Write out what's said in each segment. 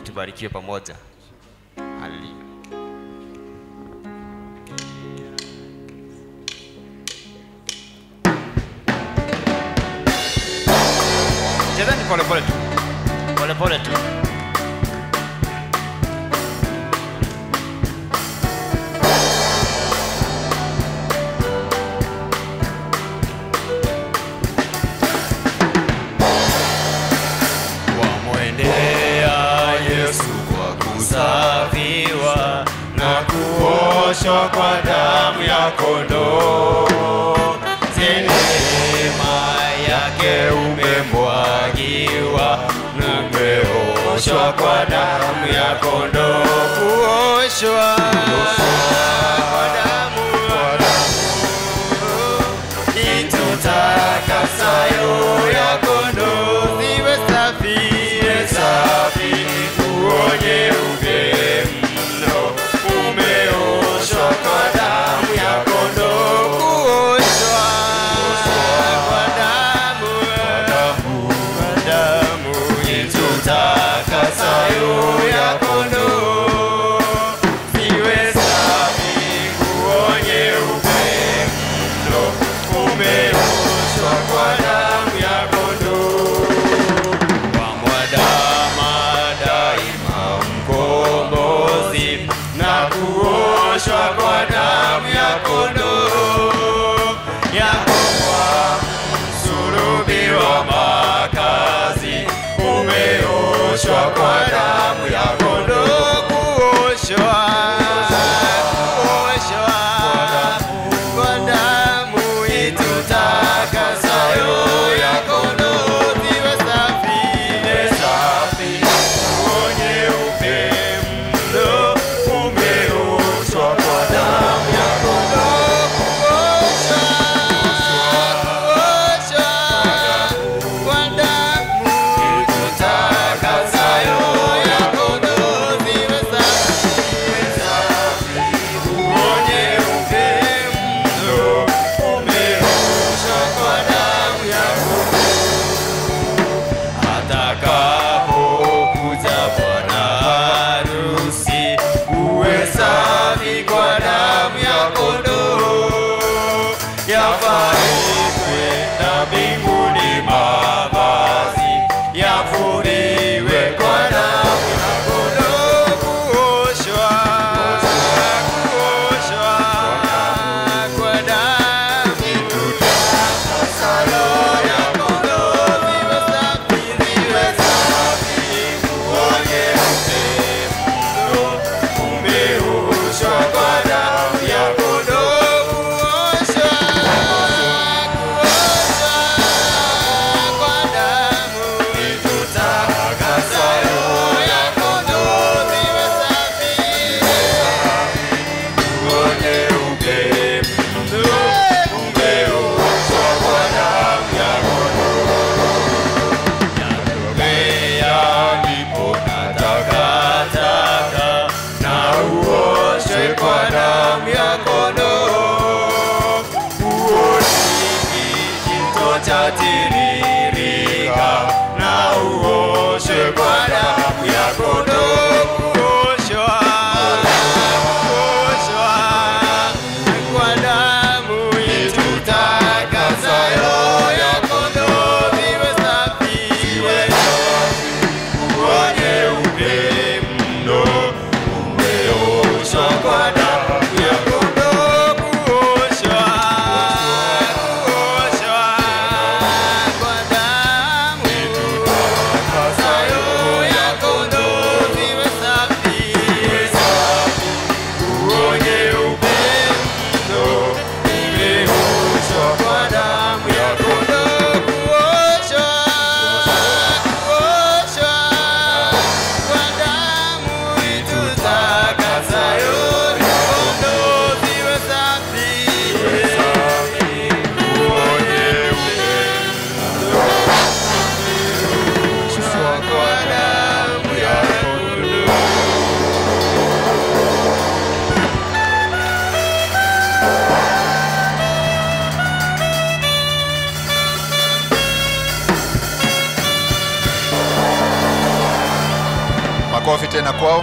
tubarikiwe pamoja. Haleluya. Chezeni pole pole tu, pole pole tu. Wamwendea Yesu kwa kusafiwa na kuoshwa kwa damu ya kondoo. Neema yake umemwagiwa na umeoshwa kwa damu ya kondoo. Kuoshwa kwa damu itutakasayo ya kondoo ziwe safi, ziwe safi, uonye mno, umeoshwa kwa damu ya kondoo, kuoshwa kwa damu, kwa damu itutakasayo ya kondoo ziwe safi, uonye mno, umeoshwa kwa damu ya kondoo. makofi tena kwao.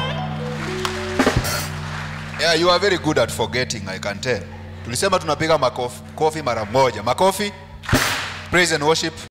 Yeah, you are very good at forgetting, I can tell. Tulisema tunapiga makofi kofi mara moja. Makofi. Praise and worship.